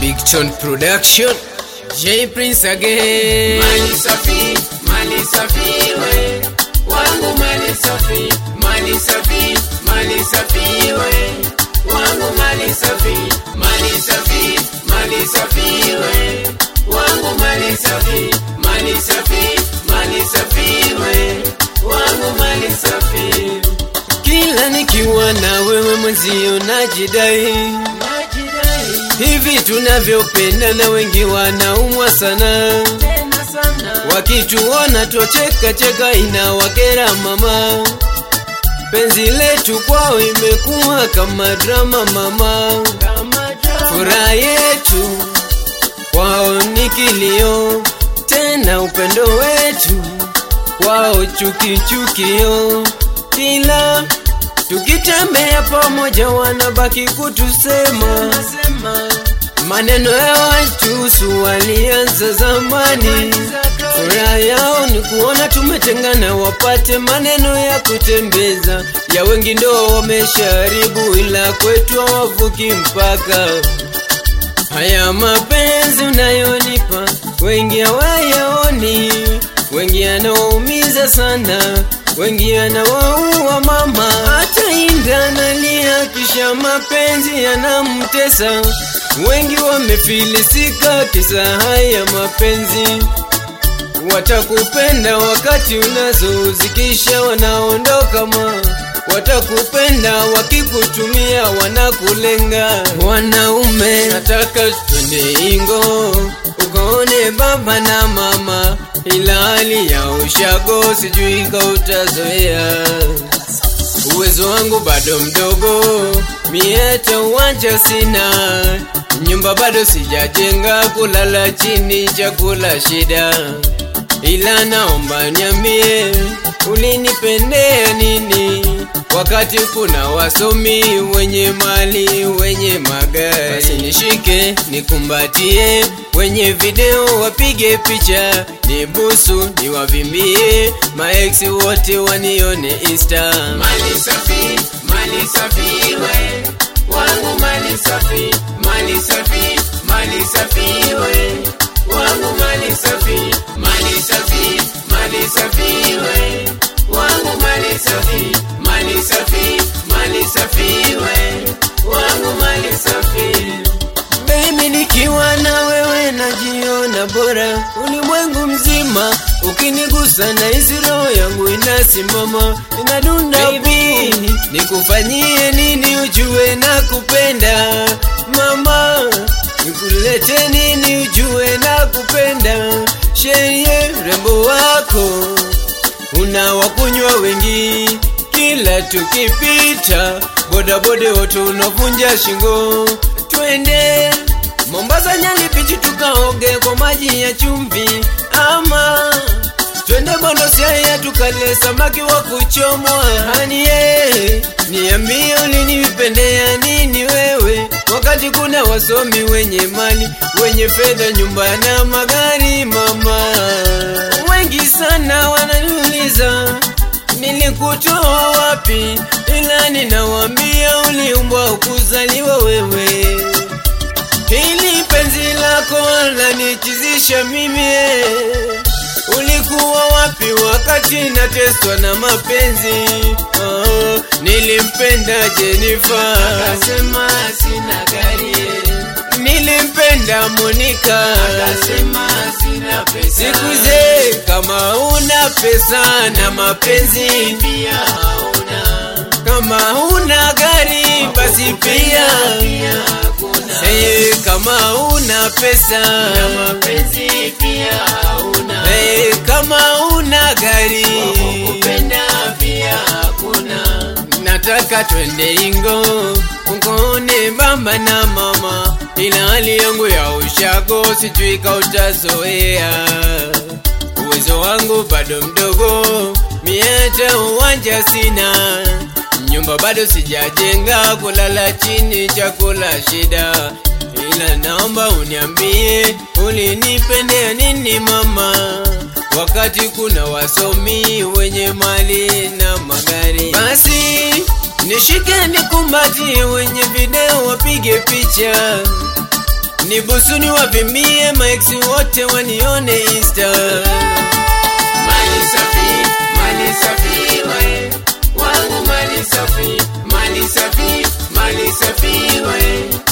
Big Tone Production J Prince again Mali safi, mali safi we wangu mali safi, mali safi, mali safi we wangu mali safi, mali safi, mali safi we wangu mali safi, mali safi, mali safi we wangu mali safi. Kila nikiwa na wewe mwenzio najidai hivi tunavyopenda na wengi wanaumwa sana Tena sana wakituona tocheka cheka inawakera mama penzi letu kwao imekuwa kama drama mama kama drama. furaha yetu kwao ni kilio tena upendo wetu kwao chukichukio kila tukitembea pamoja wanabaki kutusema Nasema maneno ya watusu walianza zamani furaha yao ni kuona tumetengana wapate maneno ya kutembeza ya wengi ndo wamesharibu ila kwetu hawavuki mpaka haya mapenzi unayonipa wengi hawayaoni wengi yanawaumiza sana wengi yanawaua mama hata inda nalia kisha mapenzi yanamtesa wengi wamefilisika kisa haya mapenzi watakupenda wakati unazozikisha wanaondoka ma watakupenda wakikutumia wanakulenga wanaume nataka twende ingo ukaone baba na mama ila hali ya ushago sijui kautazoea uwezo wangu bado mdogo mieta uwanja sina nyumba bado sijajenga kulala chini chakula shida ila naomba niambie ulinipendea nini wakati kuna wasomi wenye mali wenye magari basi nishike nikumbatie wenye video wapige picha nibusu niwavimbie maeksi wote wanione insta mali safi, mali safi we wangu mali safi, mali safi, mali safi we wangu mali safi, mali safi, mali safi we wangu mali safi, mali safi, mali safi we wangu mali safi. Baby nikiwa na wewe najiona bora ulimwengu mzima ukinigusa na hizi roho yangu inasimama inadunda Baby, nikufanyie nini ujue na kupenda mama nikulete nini ujue na kupenda sherie rembo wako unawakunywa wengi kila tukipita bodaboda wote unavunja shingo twende mombasa nyali pichi tukaoge kwa maji ya chumvi ama twende bondosiaya tukale samaki wa kuchomwa hanie niambie ulinipendea nini wewe wakati kuna wasomi wenye mali wenye fedha nyumba na magari mama wengi sana wananiuliza nilikutoa wapi ila ninawambia uliumbwa ukuzaliwa wewe hili penzi lako lanichizisha mimi ulikuwa wapi wakati nateswa na mapenzi oh, nilimpenda Jenifa Akasema sina gari, nilimpenda Monika akasema sina pesa, sikuze kama una pesa na mapenzi pia hauna kama una gari basi pia pia hakuna hey, kama una pesa na mapenzi pia hauna hey, kama una gari kupenda pia hakuna nataka twende ingo ukone baba na mama ila hali yangu ya ushago sijui kautazoea uwezo wangu bado mdogo mieta uwanja sina nyumba bado sijajenga kulala chini chakula shida ila naomba uniambie ulinipendea nini mama wakati kuna wasomi wenye mali na magari basi nishike nikumbatie wenye video wapige picha nibusu niwapimie maeksi wote wanione insta mali safi mali safi we wangu mali safi mali safi mali safi we